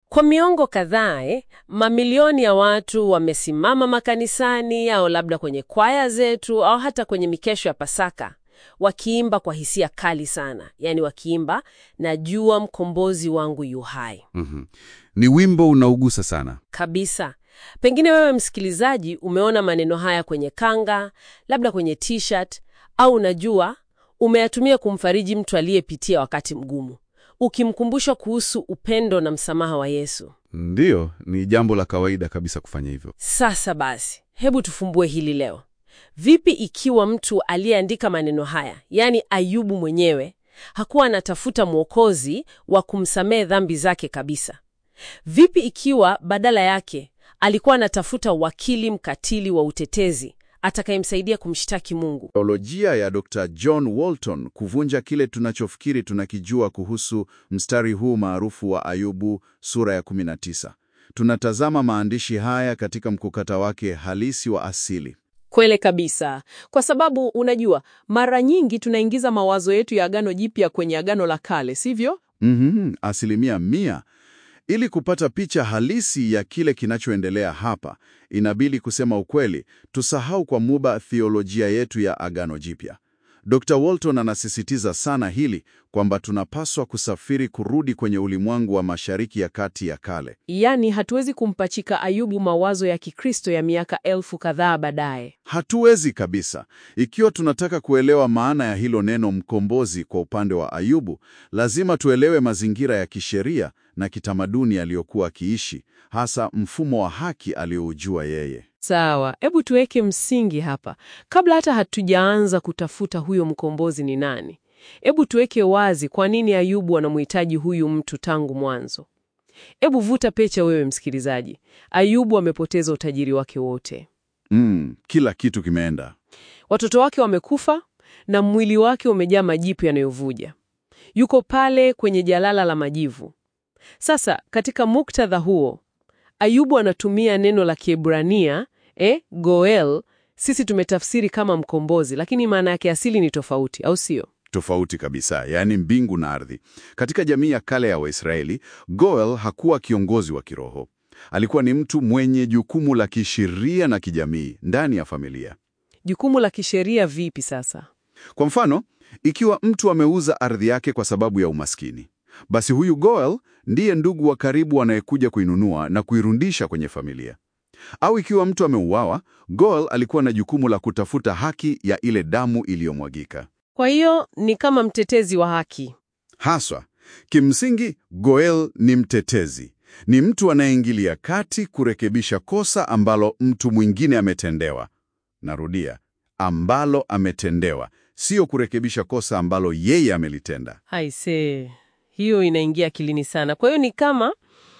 Kwa miongo kadhaa eh, mamilioni ya watu wamesimama makanisani au labda kwenye kwaya zetu au hata kwenye mikesho ya Pasaka wakiimba kwa hisia kali sana, yaani wakiimba najua mkombozi wangu yu hai Mhm. Ni wimbo unaugusa sana. kabisa. Pengine wewe msikilizaji umeona maneno haya kwenye kanga, labda kwenye t-shirt, au unajua umeyatumia kumfariji mtu aliyepitia wakati mgumu, ukimkumbusha kuhusu upendo na msamaha wa Yesu. Ndiyo, ni jambo la kawaida kabisa kufanya hivyo. Sasa basi, hebu tufumbue hili leo. Vipi ikiwa mtu aliyeandika maneno haya, yaani Ayubu mwenyewe, hakuwa anatafuta mwokozi wa kumsamehe dhambi zake kabisa? Vipi ikiwa badala yake alikuwa anatafuta wakili mkatili wa utetezi atakayemsaidia kumshtaki Mungu? Teolojia ya Dr. John Walton kuvunja kile tunachofikiri tunakijua kuhusu mstari huu maarufu wa Ayubu sura ya 19. Tunatazama maandishi haya katika mkukata wake halisi wa asili. Kweli kabisa, kwa sababu unajua, mara nyingi tunaingiza mawazo yetu ya Agano Jipya kwenye Agano la Kale, sivyo? Mhm, asilimia mia. Ili kupata picha halisi ya kile kinachoendelea hapa, inabidi kusema ukweli, tusahau kwa muda theolojia yetu ya Agano Jipya. Dr. Walton anasisitiza sana hili kwamba tunapaswa kusafiri kurudi kwenye ulimwengu wa Mashariki ya Kati ya kale. Yaani hatuwezi kumpachika Ayubu mawazo ya Kikristo ya miaka elfu kadhaa baadaye. Hatuwezi kabisa. Ikiwa tunataka kuelewa maana ya hilo neno mkombozi kwa upande wa Ayubu, lazima tuelewe mazingira ya kisheria na kitamaduni aliyokuwa akiishi, hasa mfumo wa haki aliyoujua yeye. Sawa, hebu tuweke msingi hapa kabla hata hatujaanza kutafuta huyo mkombozi ni nani. Hebu tuweke wazi kwa nini Ayubu anamhitaji huyu mtu tangu mwanzo. Hebu vuta pecha wewe msikilizaji. Ayubu amepoteza utajiri wake wote, Mm, kila kitu kimeenda. watoto wake wamekufa na mwili wake umejaa majipu yanayovuja. Yuko pale kwenye jalala la majivu. Sasa katika muktadha huo, Ayubu anatumia neno la Kiebrania eh, Goel. Sisi tumetafsiri kama mkombozi, lakini maana yake asili ni tofauti, au sio? Tofauti kabisa, yaani mbingu na ardhi. Katika jamii ya kale ya Waisraeli, Goel hakuwa kiongozi wa kiroho. Alikuwa ni mtu mwenye jukumu la kisheria na kijamii ndani ya familia. Jukumu la kisheria vipi sasa? Kwa mfano, ikiwa mtu ameuza ardhi yake kwa sababu ya umaskini, basi huyu Goel ndiye ndugu wa karibu anayekuja kuinunua na kuirudisha kwenye familia. Au ikiwa mtu ameuawa, Goel alikuwa na jukumu la kutafuta haki ya ile damu iliyomwagika. Kwa hiyo ni kama mtetezi wa haki. Haswa, kimsingi Goel ni mtetezi, ni mtu anayeingilia kati kurekebisha kosa ambalo mtu mwingine ametendewa. Narudia, ambalo ametendewa, sio kurekebisha kosa ambalo yeye amelitenda. Haise, hiyo inaingia akilini sana. Kwa hiyo ni kama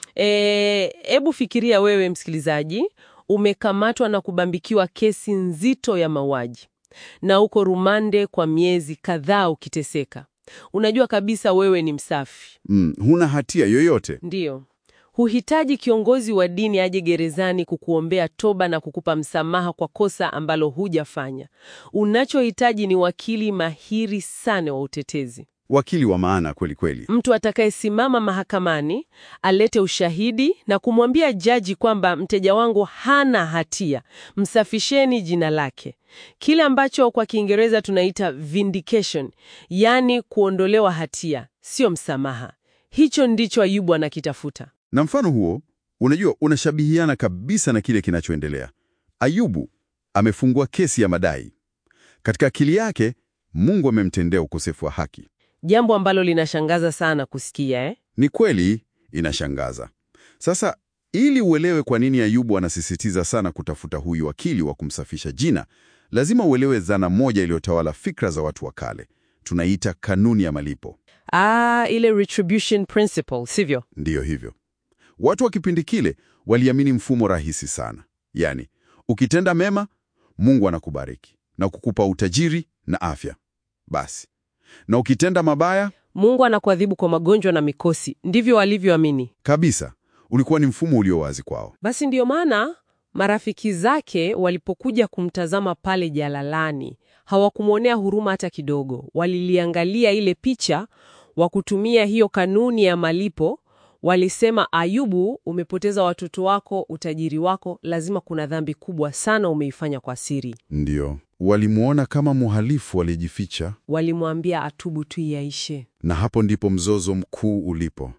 hebu fikiria wewe msikilizaji, umekamatwa na kubambikiwa kesi nzito ya mauaji na uko rumande kwa miezi kadhaa ukiteseka. Unajua kabisa wewe ni msafi, Mm, huna hatia yoyote. ndiyo. Huhitaji kiongozi wa dini aje gerezani kukuombea toba na kukupa msamaha kwa kosa ambalo hujafanya. Unachohitaji ni wakili mahiri sana wa utetezi, Wakili wa maana kweli kweli. mtu atakayesimama mahakamani alete ushahidi na kumwambia jaji kwamba mteja wangu hana hatia, msafisheni jina lake, kile ambacho kwa Kiingereza tunaita vindication, yaani kuondolewa hatia, sio msamaha. Hicho ndicho Ayubu anakitafuta. Na mfano huo, unajua, unashabihiana kabisa na kile kinachoendelea. Ayubu amefungua kesi ya madai. Katika akili yake, Mungu amemtendea ukosefu wa haki. Jambo ambalo linashangaza sana kusikia eh? Ni kweli inashangaza. Sasa, ili uelewe kwa nini Ayubu anasisitiza sana kutafuta huyu wakili wa kumsafisha jina, lazima uelewe dhana moja iliyotawala fikra za watu wa kale. Tunaita kanuni ya malipo. Ah, ile retribution principle, sivyo? Ndiyo hivyo. Watu wa kipindi kile waliamini mfumo rahisi sana, yaani ukitenda mema, Mungu anakubariki na kukupa utajiri na afya. Basi, na ukitenda mabaya Mungu anakuadhibu kwa magonjwa na mikosi. Ndivyo walivyoamini. kabisa, ulikuwa ni mfumo ulio wazi kwao. Basi ndiyo maana marafiki zake walipokuja kumtazama pale jalalani, hawakumwonea huruma hata kidogo. Waliliangalia ile picha wa kutumia hiyo kanuni ya malipo, Walisema, Ayubu, umepoteza watoto wako, utajiri wako, lazima kuna dhambi kubwa sana umeifanya kwa siri. Ndiyo, walimwona kama mhalifu aliyejificha, Walimwambia atubu tu yaishe. na hapo ndipo mzozo mkuu ulipo.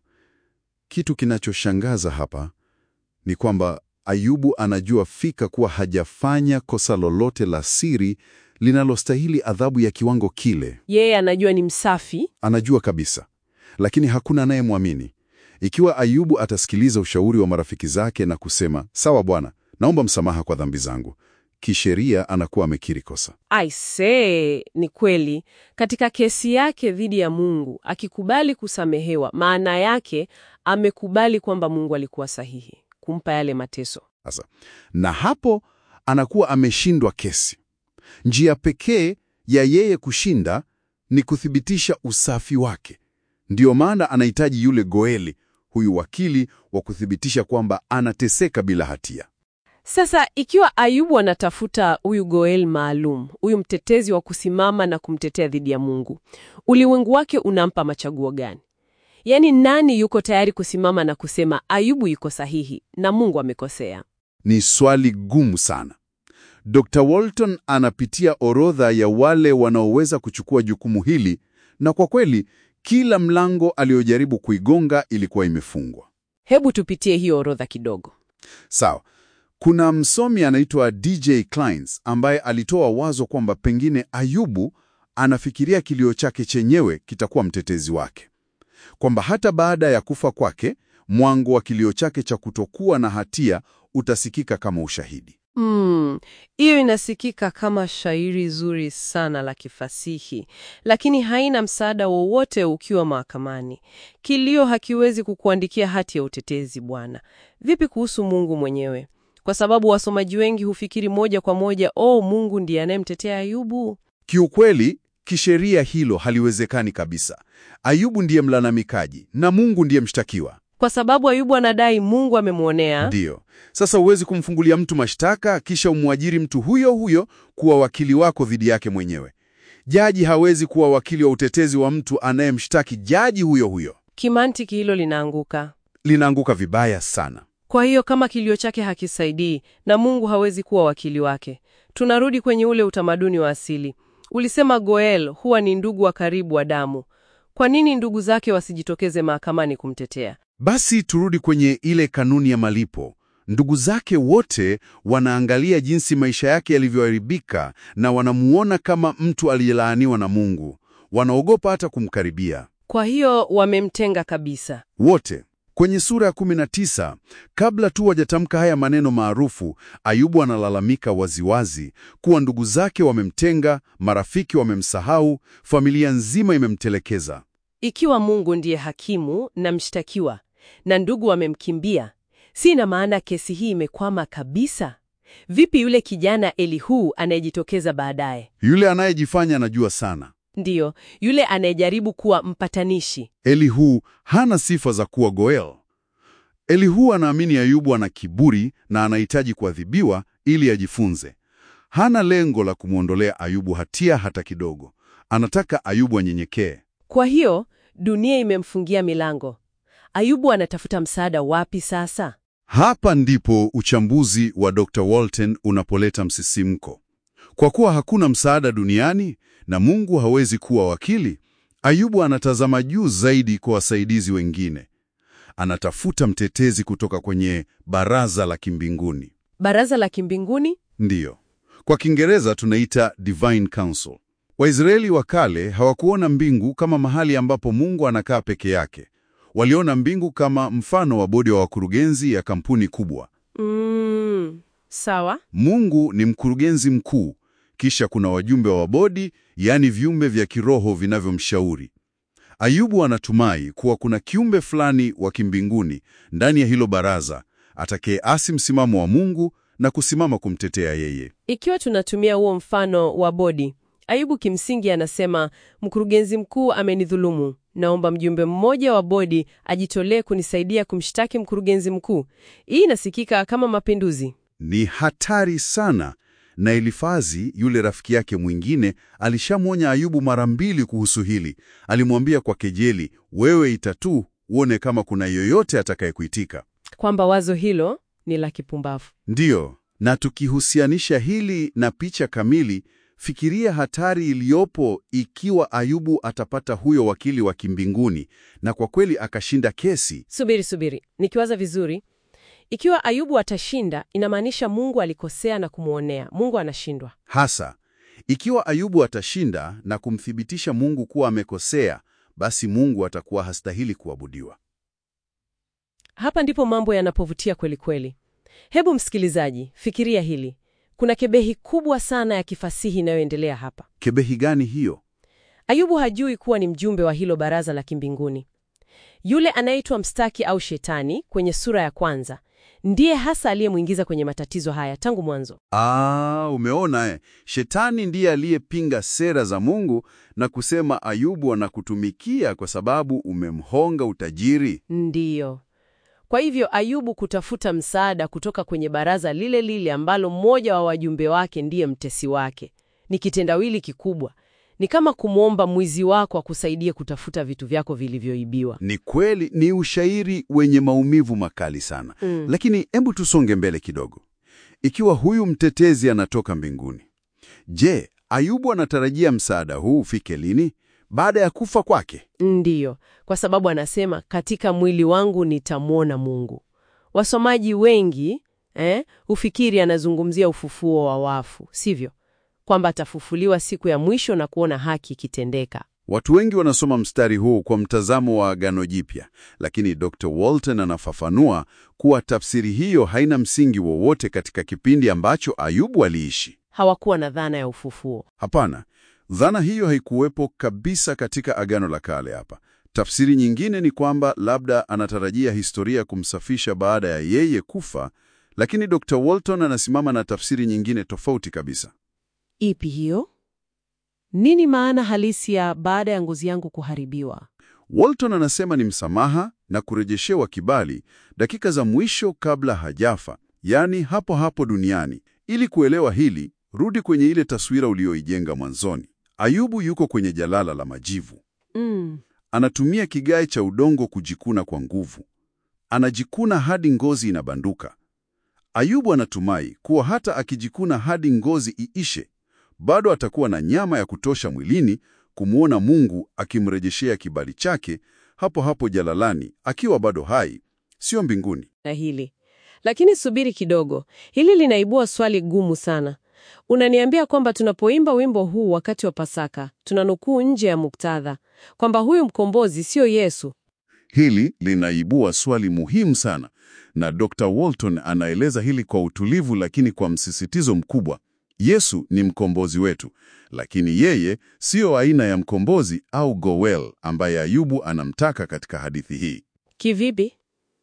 Kitu kinachoshangaza hapa ni kwamba Ayubu anajua fika kuwa hajafanya kosa lolote la siri linalostahili adhabu ya kiwango kile. Yeye anajua ni msafi. Anajua kabisa, lakini hakuna anayemwamini. Ikiwa Ayubu atasikiliza ushauri wa marafiki zake na kusema sawa, Bwana, naomba msamaha kwa dhambi zangu, kisheria anakuwa amekiri kosa. Aisee, ni kweli. Katika kesi yake dhidi ya Mungu, akikubali kusamehewa, maana yake amekubali kwamba Mungu alikuwa sahihi kumpa yale mateso. Sasa na hapo anakuwa ameshindwa kesi. Njia pekee ya yeye kushinda ni kuthibitisha usafi wake. Ndiyo maana anahitaji yule Goeli, huyu wakili wa kuthibitisha kwamba anateseka bila hatia. Sasa ikiwa Ayubu anatafuta huyu Goel maalum, huyu mtetezi wa kusimama na kumtetea dhidi ya Mungu, ulimwengu wake unampa machaguo gani? Yaani, nani yuko tayari kusimama na kusema Ayubu yuko sahihi na Mungu amekosea? Ni swali gumu sana. Dr. Walton anapitia orodha ya wale wanaoweza kuchukua jukumu hili, na kwa kweli kila mlango aliyojaribu kuigonga ilikuwa imefungwa. Hebu tupitie hiyo orodha kidogo. Sawa. Kuna msomi anaitwa DJ Kleins ambaye alitoa wazo kwamba pengine Ayubu anafikiria kilio chake chenyewe kitakuwa mtetezi wake, kwamba hata baada ya kufa kwake mwango wa kilio chake cha kutokuwa na hatia utasikika kama ushahidi. Mm, hiyo inasikika kama shairi zuri sana la kifasihi, lakini haina msaada wowote ukiwa mahakamani. Kilio hakiwezi kukuandikia hati ya utetezi bwana. Vipi kuhusu Mungu mwenyewe? Kwa sababu wasomaji wengi hufikiri moja kwa moja, oh, Mungu ndiye anayemtetea Ayubu. Kiukweli, kisheria hilo haliwezekani kabisa. Ayubu ndiye mlalamikaji na Mungu ndiye mshtakiwa. Kwa sababu Ayubu anadai Mungu amemwonea. Ndiyo. Sasa huwezi kumfungulia mtu mashtaka kisha umwajiri mtu huyo huyo kuwa wakili wako dhidi yake mwenyewe. Jaji hawezi kuwa wakili wa utetezi wa mtu anayemshtaki jaji huyo huyo. Kimantiki hilo linaanguka. Linaanguka vibaya sana. Kwa hiyo kama kilio chake hakisaidii na Mungu hawezi kuwa wakili wake, tunarudi kwenye ule utamaduni wa asili. Ulisema Goel huwa ni ndugu wa karibu wa damu. Kwa nini ndugu zake wasijitokeze mahakamani kumtetea? Basi turudi kwenye ile kanuni ya malipo. Ndugu zake wote wanaangalia jinsi maisha yake yalivyoharibika na wanamuona kama mtu aliyelaaniwa na Mungu. Wanaogopa hata kumkaribia. Kwa hiyo wamemtenga kabisa. Wote. Kwenye sura ya 19, kabla tu wajatamka haya maneno maarufu, Ayubu analalamika waziwazi kuwa ndugu zake wamemtenga, marafiki wamemsahau, familia nzima imemtelekeza. Ikiwa Mungu ndiye hakimu na mshtakiwa na ndugu wamemkimbia, si ina maana kesi hii imekwama kabisa? Vipi yule kijana Elihu anayejitokeza baadaye? Yule anayejifanya anajua sana. Ndiyo, yule anayejaribu kuwa mpatanishi. Elihu hana sifa za kuwa Goel. Elihu anaamini Ayubu ana kiburi na anahitaji kuadhibiwa ili ajifunze. Hana lengo la kumwondolea Ayubu hatia hata kidogo. Anataka Ayubu anyenyekee. Kwa hiyo dunia imemfungia milango. Ayubu anatafuta msaada wapi sasa? Hapa ndipo uchambuzi wa Dr. Walton unapoleta msisimko. Kwa kuwa hakuna msaada duniani na Mungu hawezi kuwa wakili, Ayubu anatazama juu zaidi kwa wasaidizi wengine. Anatafuta mtetezi kutoka kwenye baraza la kimbinguni. Baraza la kimbinguni? Ndiyo, kwa Kiingereza tunaita Divine Council. Waisraeli wa kale hawakuona mbingu kama mahali ambapo Mungu anakaa peke yake. Waliona mbingu kama mfano wa bodi wa wakurugenzi ya kampuni kubwa. Mm, sawa. Mungu ni mkurugenzi mkuu, kisha kuna wajumbe wa bodi, yaani viumbe vya kiroho vinavyomshauri. Ayubu anatumai kuwa kuna kiumbe fulani wa kimbinguni ndani ya hilo baraza atakayeasi msimamo wa Mungu na kusimama kumtetea yeye. Ikiwa tunatumia huo mfano wa bodi, Ayubu kimsingi anasema mkurugenzi mkuu amenidhulumu, naomba mjumbe mmoja wa bodi ajitolee kunisaidia kumshtaki mkurugenzi mkuu. Hii inasikika kama mapinduzi. Ni hatari sana, na Elifazi yule rafiki yake mwingine alishamwonya Ayubu mara mbili kuhusu hili. Alimwambia kwa kejeli, wewe ita tu uone kama kuna yoyote atakayekuitika. Kwamba wazo hilo ni la kipumbavu. Ndiyo, na tukihusianisha hili na picha kamili, fikiria hatari iliyopo ikiwa Ayubu atapata huyo wakili wa kimbinguni na kwa kweli akashinda kesi. Subiri, subiri, nikiwaza vizuri, ikiwa Ayubu atashinda, inamaanisha Mungu alikosea na kumwonea. Mungu anashindwa. Hasa ikiwa Ayubu atashinda na kumthibitisha Mungu kuwa amekosea, basi Mungu atakuwa hastahili kuabudiwa. Hapa ndipo mambo yanapovutia kweli kweli. Hebu msikilizaji, fikiria hili. Kuna kebehi kubwa sana ya kifasihi inayoendelea hapa. Kebehi gani hiyo? Ayubu hajui kuwa ni mjumbe wa hilo baraza la kimbinguni. Yule anayeitwa mstaki au shetani kwenye sura ya kwanza ndiye hasa aliyemwingiza kwenye matatizo haya tangu mwanzo. Ah, umeona eh. Shetani ndiye aliyepinga sera za Mungu na kusema Ayubu anakutumikia kwa sababu umemhonga utajiri. Ndiyo. Kwa hivyo Ayubu kutafuta msaada kutoka kwenye baraza lile lile ambalo mmoja wa wajumbe wake ndiye mtesi wake ni kitendawili kikubwa. Ni kama kumwomba mwizi wako akusaidie kutafuta vitu vyako vilivyoibiwa. Ni kweli, ni ushairi wenye maumivu makali sana. Mm. Lakini hebu tusonge mbele kidogo. Ikiwa huyu mtetezi anatoka mbinguni, je, Ayubu anatarajia msaada huu ufike lini? Baada ya kufa kwake? Ndiyo, kwa sababu anasema katika mwili wangu nitamwona Mungu. Wasomaji wengi eh, hufikiri anazungumzia ufufuo wa wafu, sivyo? Kwamba atafufuliwa siku ya mwisho na kuona haki ikitendeka. Watu wengi wanasoma mstari huu kwa mtazamo wa Agano Jipya, lakini Dr. Walton anafafanua kuwa tafsiri hiyo haina msingi wowote katika kipindi ambacho Ayubu aliishi. Hawakuwa na dhana ya ufufuo. Hapana, dhana hiyo haikuwepo kabisa katika Agano la Kale hapa. Tafsiri nyingine ni kwamba labda anatarajia historia kumsafisha baada ya yeye kufa, lakini Dr. Walton anasimama na tafsiri nyingine tofauti kabisa. Ipi hiyo? Nini maana halisi ya baada ya ngozi yangu kuharibiwa? Walton anasema ni msamaha na kurejeshewa kibali dakika za mwisho kabla hajafa, yaani hapo hapo duniani. Ili kuelewa hili, rudi kwenye ile taswira uliyoijenga mwanzoni. Ayubu yuko kwenye jalala la majivu. Mm. Anatumia kigae cha udongo kujikuna kwa nguvu. Anajikuna hadi ngozi inabanduka. Ayubu anatumai kuwa hata akijikuna hadi ngozi iishe, bado atakuwa na nyama ya kutosha mwilini kumwona Mungu akimrejeshea kibali chake hapo hapo jalalani, akiwa bado hai, sio mbinguni. Na hili lakini, subiri kidogo, hili linaibua swali gumu sana. Unaniambia kwamba tunapoimba wimbo huu wakati wa Pasaka tunanukuu nje ya muktadha, kwamba huyu mkombozi sio Yesu. Hili linaibua swali muhimu sana, na Dr. Walton anaeleza hili kwa utulivu lakini kwa msisitizo mkubwa. Yesu ni mkombozi wetu, lakini yeye siyo aina ya mkombozi au Goel ambaye Ayubu anamtaka katika hadithi hii. Kivipi?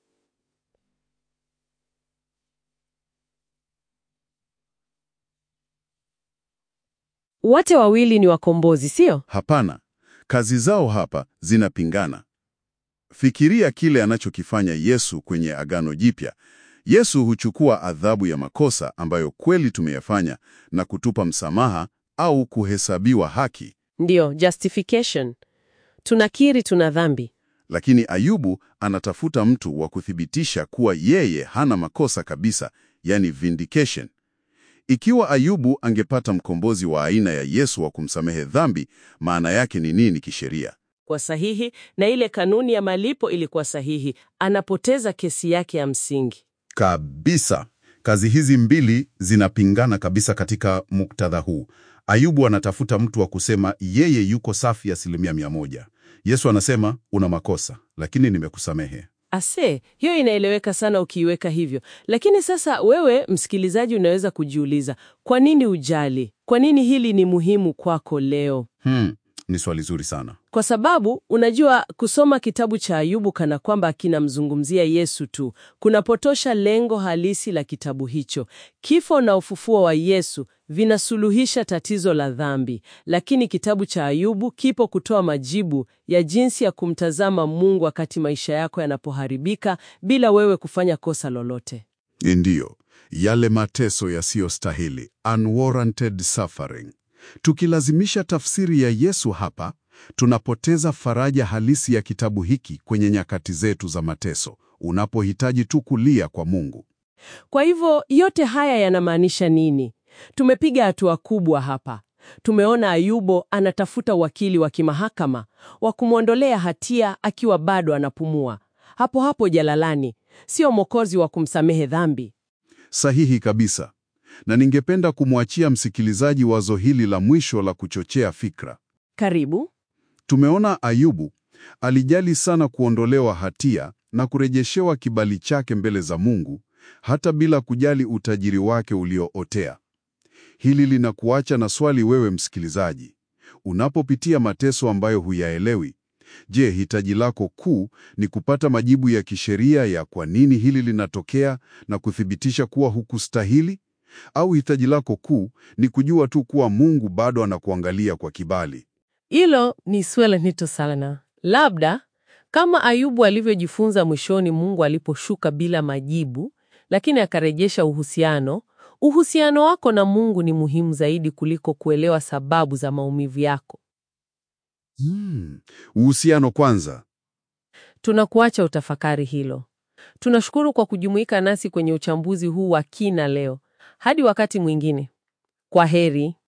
Wote wawili ni wakombozi, sio? Hapana, kazi zao hapa zinapingana. Fikiria kile anachokifanya Yesu kwenye Agano Jipya. Yesu huchukua adhabu ya makosa ambayo kweli tumeyafanya na kutupa msamaha au kuhesabiwa haki. Ndiyo, justification. Tunakiri tuna dhambi. Lakini Ayubu anatafuta mtu wa kuthibitisha kuwa yeye hana makosa kabisa, yani vindication. Ikiwa Ayubu angepata mkombozi wa aina ya Yesu wa kumsamehe dhambi, maana yake ni nini kisheria? Kwa sahihi na ile kanuni ya malipo ilikuwa sahihi, anapoteza kesi yake ya msingi. Kabisa. Kazi hizi mbili zinapingana kabisa katika muktadha huu. Ayubu anatafuta mtu wa kusema yeye yuko safi asilimia mia moja. Yesu anasema una makosa, lakini nimekusamehe. Ase, hiyo inaeleweka sana ukiiweka hivyo. Lakini sasa wewe msikilizaji unaweza kujiuliza, kwa nini ujali? Kwa nini hili ni muhimu kwako leo? Hmm, ni swali zuri sana. Kwa sababu unajua, kusoma kitabu cha Ayubu kana kwamba kinamzungumzia Yesu tu kunapotosha lengo halisi la kitabu hicho. Kifo na ufufuo wa Yesu vinasuluhisha tatizo la dhambi, lakini kitabu cha Ayubu kipo kutoa majibu ya jinsi ya kumtazama Mungu wakati maisha yako yanapoharibika bila wewe kufanya kosa lolote. Ndiyo, yale mateso yasiyostahili, unwarranted suffering. Tukilazimisha tafsiri ya Yesu hapa, tunapoteza faraja halisi ya kitabu hiki kwenye nyakati zetu za mateso, unapohitaji tu kulia kwa Mungu. Kwa hivyo yote haya yanamaanisha nini? Tumepiga hatua kubwa hapa. Tumeona Ayubu anatafuta wakili wa kimahakama wa kumwondolea hatia akiwa bado anapumua, hapo hapo jalalani, sio mwokozi wa kumsamehe dhambi. Sahihi kabisa. Na ningependa kumwachia msikilizaji wazo hili la mwisho la kuchochea fikra. Karibu. Tumeona Ayubu alijali sana kuondolewa hatia na kurejeshewa kibali chake mbele za Mungu, hata bila kujali utajiri wake uliootea. Hili linakuacha na swali wewe msikilizaji. Unapopitia mateso ambayo huyaelewi, je, hitaji lako kuu ni kupata majibu ya kisheria ya kwa nini hili linatokea na kuthibitisha kuwa hukustahili? Au hitaji lako kuu ni kujua tu kuwa Mungu bado anakuangalia kwa kibali? Hilo ni swala nito sana. Labda kama Ayubu alivyojifunza mwishoni, Mungu aliposhuka bila majibu, lakini akarejesha uhusiano. Uhusiano wako na Mungu ni muhimu zaidi kuliko kuelewa sababu za maumivu yako. Hmm, uhusiano kwanza. Tunakuacha utafakari hilo. Tunashukuru kwa kujumuika nasi kwenye uchambuzi huu wa kina leo. Hadi wakati mwingine, kwa heri.